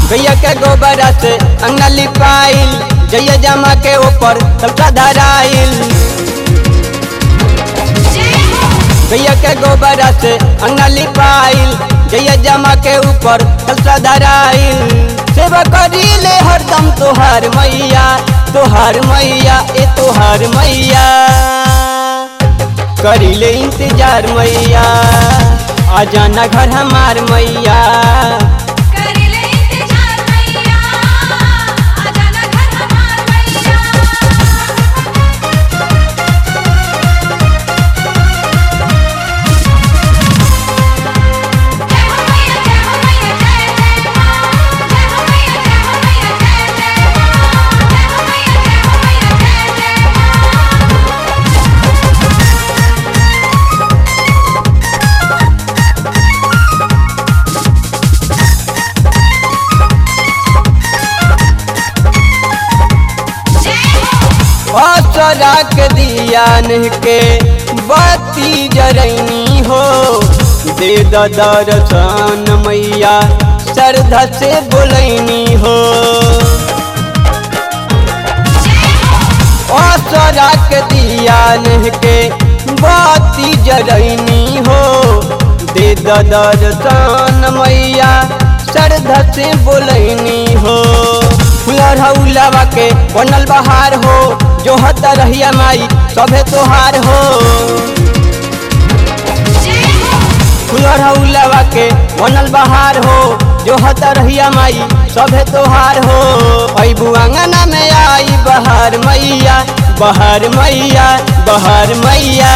गैया के गोबर से अंगना लिपाइल जैया जमा के ऊपर सबका धराइल गैया के गोबर से अंगना लिपाइल जैया जमा के ऊपर सबका धराइल सेवा करीले हरदम तोहार मैया तोहार मैया ए तोहार मैया करीले इंतजार मैया आ जाना घर हमार मैया करेले इंतजार मैया आ जाना घर हमार मैया जय हो मैया जय हो मैया जय जय मां जय हो मैया जय हो मैया जय जय मां जय हो मैया जय हो मैया जय जय मां असरा के दियान के बत्ती जरैनी हो दे द दर्शन मैया श्रद्धा से बोलैनी हो असरा के दियान के बत्ती जरैनी हो दे द दर्शन मैया श्रद्धा से बोलैनी हो फुलर हौलावा के बनल बहार हो जो हत रहिया माई सभे तोहार हो फुलर हौलावा के बनल बहार हो जो हत रहिया माई सभे तोहार हो अबू अंगना में आई बहार मैया बहार मैया बहार मैया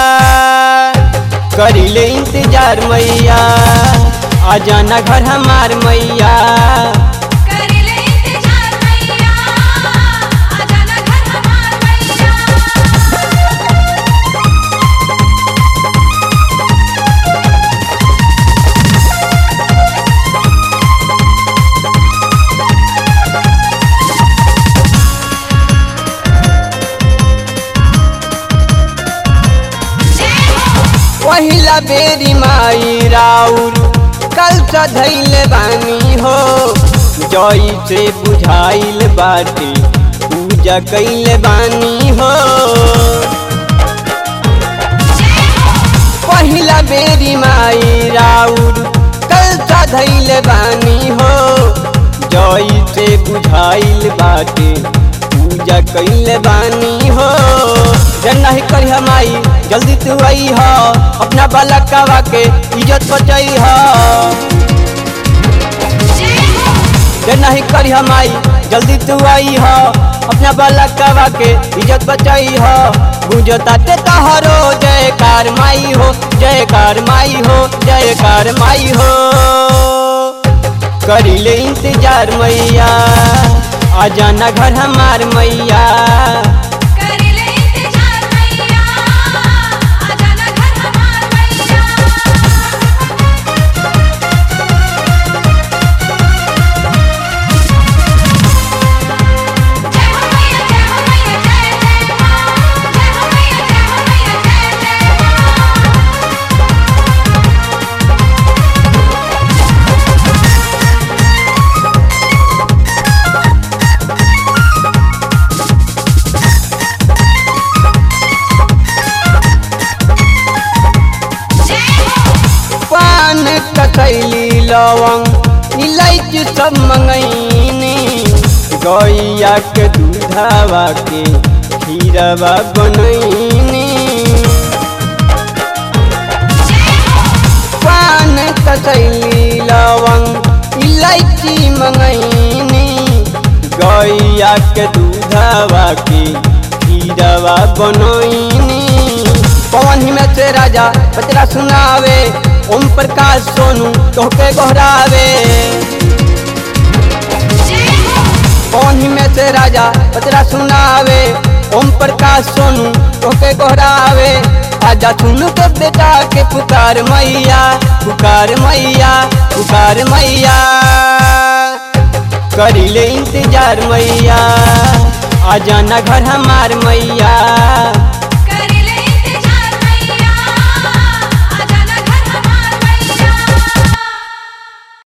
करीले इंतजार मैया आ जाना घर हमार मैया करेले इंतजार मैया आ जाना घर हमार मैया पहिला बेरी माई राउर कल धैले बानी हो जई से बुझाइल बाटे पूजा कैले बानी हो पहिला बेरी माई राउर कल धैले बानी हो जई से बुझाइल बाटे पूजा कैले बानी हो जन नहीं करी हमाई जल्दी तू आई हो अपना बालकवा के इज्जत बचाई हो जे नहीं करी हमाई जल्दी तू आई हो अपना बालकवा के इज्जत बचाई हो बुझता ते तहरो जयकार माई हो जयकार माई हो जयकार माई हो करीले इंतजार मैया आ जाना घर हमार मैया करेले इंतजार मैया आ जाना घर हमार मैया जय हो मैया जय हो मैया जय जय मां जय हो मैया जय हो मैया जय जय मां पान कसैली लवंग इलायची सब मंगैनी गैया के दूधवा के खीरवा बनैनी पान कसैली लवंग इलायची मंगैनी गैया के दूधवा के खीरवा बनैनी पवन में से राजा बचरा सुनावे ओम प्रकाश सोनू तोहके गोहरावे पवन में से राजा बचरा सुनावे ओम प्रकाश सोनू तोहके गोहरावे आजा सुन के बेटा के पुकार मैया पुकार मैया पुकार मैया करीले इंतजार मैया आ जाना घर हमार मैया